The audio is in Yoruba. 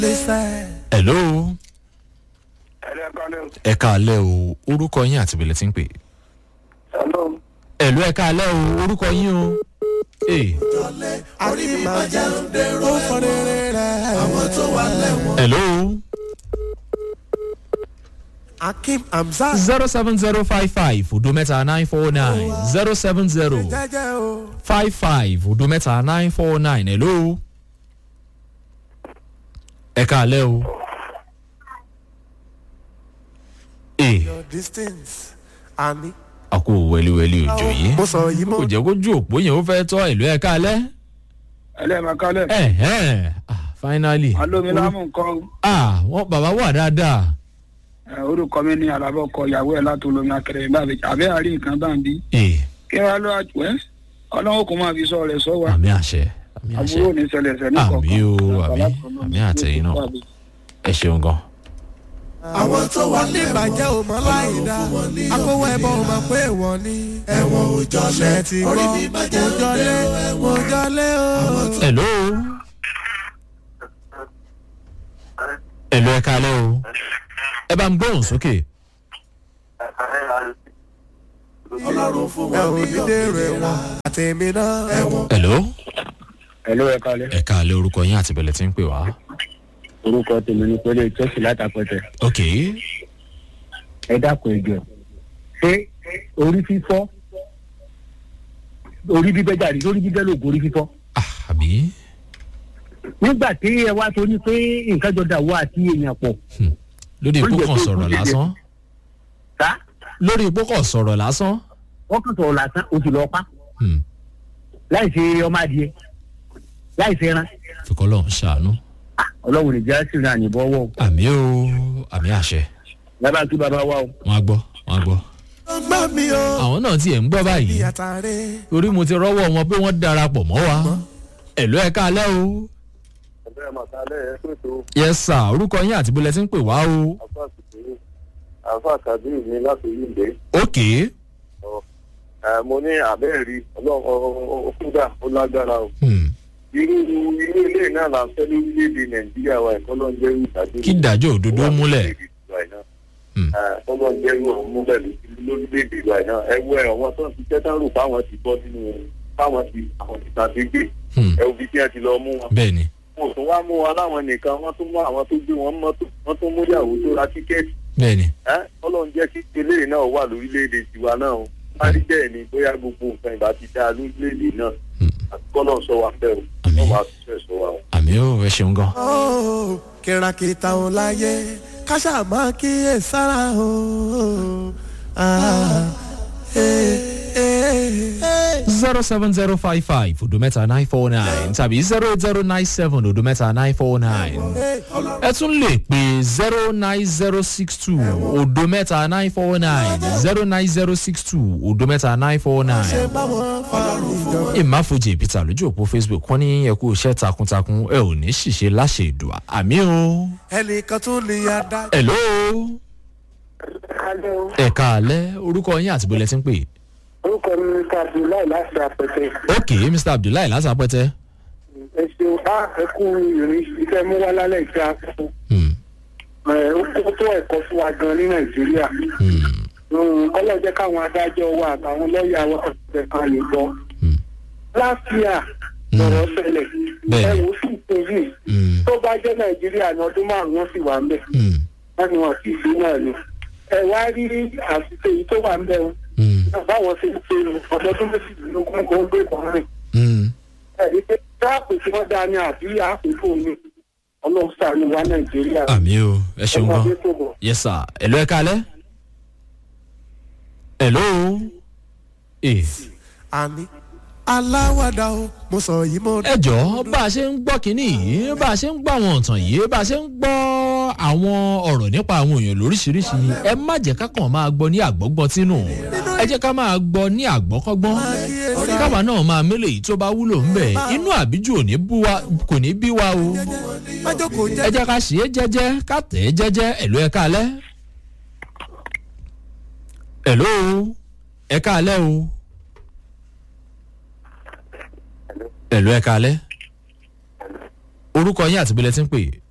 hello ẹ̀rẹ́ kan lẹ́wọ̀. ẹ káalẹ́ o orúkọ yín àti ìbílẹ̀ tí ń pè. hello. hello ẹ káalẹ́ o orúkọ yín o. Hey. àti máa jẹ́ ó fọ́nrẹ́rẹ́ rẹ̀. àwọn tó wà lẹ́wọ̀n. hello akim hamzat. zero seven zero five five odo mẹ́ta nine four nine zero seven zero jẹ́jẹ́ o. five five odo mẹ́ta nine four nine hello. ẹ káalẹ́ o. Hey. your distance. àní. a kò wẹliwẹli òjò yìí mo sọ yìí kò mọ́. jẹ́ kójú òpó yẹn ó fẹ́ tọ́ ìlú ẹ̀ kálẹ̀. ẹlẹ́ máa kálẹ̀. ẹ̀hẹ́n ah finally. alómi lámù nǹkan ah wọ́n bàbá wà dáadáa. ẹ, orúkọ mi ní alábọ̀ kọ ìyàwó ẹ̀ láti olómi akẹrẹ ìbáàbí àbẹ́ àrí nǹkan bá ń bí. ee kí wàá lọ àjùwẹ́ ọlọ́wọ́ kò máa fi sọ rẹ̀ sọ wa àmì àṣẹ àmì àṣẹ àbúrò ní ṣẹlẹ̀ ṣẹ̀ ní Àmì o, àmì, àmì àtẹ̀yìn náà. ẹ ṣeun gan. àwọn tó wà ní ìbàjẹ́ ò mọ́ láì dá. akówó ẹbọ ò mọ̀ pé wọ́n ní. ẹ̀wọ̀n òjọ́lé ti gbọ́ òjọ́lé òjọ́lé o. hello. hello ẹ kálẹ̀ o. ẹ bá ń gbóhùn sókè. ẹ ò ní dèrò ẹ̀wọ̀n. àtẹ̀mí náà ẹ̀wọ̀n. hello. ẹ̀lú ẹ̀ kalẹ̀. ẹ kálẹ̀ orúkọ yín àti ìbẹ̀lẹ̀ tí ń pè wá. orúkọ tèmi ní pẹ̀lú ìtọ́sí látàpẹ̀tẹ̀ ok ẹ dákun ẹjọ ṣé orí fífọ́ orí bíbẹ́ jáde lórí bíbẹ́ lògùn orí fífọ́ ah àbí. nígbà tí ẹ wá tó ní pé nǹkan jọ dà wọ́ àti èèyàn pọ̀ lórí ipò kan sọ̀rọ̀ lásán. tá lórí ipò kan sọ̀rọ̀ lásán. wọ́n kàn sọ̀rọ̀ lásán oṣù lọ́ọ́ pa Hmm. láì ṣe ọmọ adìẹ láì ṣe ẹran fikọ́ lọ́hún ṣàánú. ọlọ́run ìjà sì rìn àyìnbọn wọ̀ àmì o àmì àṣẹ lábàá kí bàbá wa o. wọn á gbọ́ wọn á gbọ́. ó gbọ́ mi o. àwọn náà tiẹ̀ ń gbọ́ báyìí ìyàtàrẹ́. torí mo ti rọ́wọ́ wọn pé wọ́n darapọ̀ mọ́ wa ẹ̀lú ẹ̀ káalẹ́ o. ọ̀bẹ màtálẹ̀ ẹ̀ pètò yes sir orúkọ yín àti bólẹ̀ tí ń pè wá o. àfa kìkìrì àfa kàbíyì mi láti yíǹde. ok mo ní àbẹ́ẹ̀rí ọlọ́kúdà ó lágbára o. hmm. irú irú ilé náà là ń fẹ́ lórílẹ̀‐èdè nàìjíríà wa ẹ̀kọ́ ló ń jẹ́ irú ìdájọ́. kí ìdájọ́ òdodo múlẹ̀. Hmm. ẹ̀kọ́ ló ń jẹ́ irú ọ̀hún múlẹ̀ lórílẹ̀‐èdè wa náà ẹ wọ ẹ̀ wọ́n tó ń ti tẹ́tà rò fáwọn ti bọ́ nínú fáwọn ti àwọn ti tàbí gbé Hmm. ẹ òbí tí wọ́n ti lọ mú wọn. bẹ́ẹ̀ ni wọn ò tún wá mú wọn láwọn nìkan wọ́n tún mú àwọn tó gbé wọn mọ́tò wọ́n tún mú ìyàwó tó ra tíkẹ́ẹ̀tì bẹ́ẹ̀ ni ẹ ọlọ́run jẹ́ kí eléyìí náà wà lórílẹ̀‐èdè tiwa náà o parí bẹ́ẹ̀ ni bóyá gbogbo nǹkan ìbá ti dáa lórílẹ̀‐èdè náà àti kọ́lọ́ sọ wa fẹ́ o Àmín. wọ́n máa tún fẹ́ sọ wa o. àmì o ẹ ṣeun gan. ó kìràkìtà ò láyé káṣá máa kíyè sára o. Ah, eh, eh. zero seven zero five five odo mẹ́ta nine four nine tàbí zero eight zero nine seven odo mẹ́ta nine four nine ẹ tún lè pè zero nine zero six two odo mẹ́ta nine four nine zero nine zero six two odo mẹ́ta nine four ṣe nine. báwọn fa ìjọba. ìmáfojì peter lójú òpó facebook wọn ní ẹ kú iṣẹ́ takuntakun ẹ ò ní ṣìṣe láṣẹ ìdùà àmì o. ẹnìkan tún lè yá dá. hello ẹ̀ka alẹ́ orúkọ yín àti bọ́lẹ̀ tí ń pè. orúkọ mi ní abdullahi láti àpẹtẹ ok mr abdullahi látàpẹ́tẹ́. ẹ ṣeun á ẹkú ìrìn iṣẹ́ mú wá lálẹ́ ìṣe àkókò Hmm, ó kó tó ẹ̀kọ́ fún wa gan ní nàìjíríà hmm, ọlọ́jẹ́ káwọn adájọ́ wa àtàwọn lọ́ọ̀yà wa ọ̀sẹ̀ kan lè gbọ́. hmm, last year lọ̀rọ̀ ṣẹlẹ̀ Bẹ́ẹ̀ni. ẹ̀wù sì tóbi hmm, tó bá jẹ́ nàìjíríà ní ọdún márùn-ún sì wà ń bẹ̀ hmm, wọ́n ní wọn sì sí náà ni. ẹ wá rí àṣìṣe yìí tó wà ń bẹ̀ wọn hmm, báwọn ṣe ń ṣe ọdọọdún méjìlélógún kò ń gbé kan rìn. hmm. ẹ̀rí pé táàpù tí wọ́n dá ní àbí àpòfò mi ọlọ́run sàánú wa nàìjíríà. àmì o ẹ ṣeun gan. ọmọdé tó bọ̀. yes sir hello ẹ kalẹ. hello. Eh, àní aláwàdà o mo sọ yìí mo. ẹ jọ̀ọ́ bá a ṣe ń gbọ́ kínní yìí bá a ṣe ń gbọ́ àwọn ọ̀tàn yìí bá a ṣe ń gbọ́ àwọn ọ̀rọ̀ nípa àwọn èèyàn lóríṣiríṣi ẹ má jẹ́ ká kàn máa gbọ́ ní àgbọ́gbọ́n tínú ẹ jẹ́ ká máa gbọ́ ní àgbọ́kọ́gbọ́n káwa náà máa mélòó èyí tó bá wúlò ń bẹ̀ inú àbíjù ò ní bú wa kò ní bí wa o májókòó ẹ jẹ́ jẹ́ ká ṣe é jẹ́jẹ́ ká tẹ̀ ẹ́ jẹ́jẹ́ ẹ̀lú ẹ káalẹ́. ẹ̀lú ẹ káalẹ́ o. ẹ̀lú ẹ káalẹ́. orúkọ yín àti bílẹ̀ tí ń pè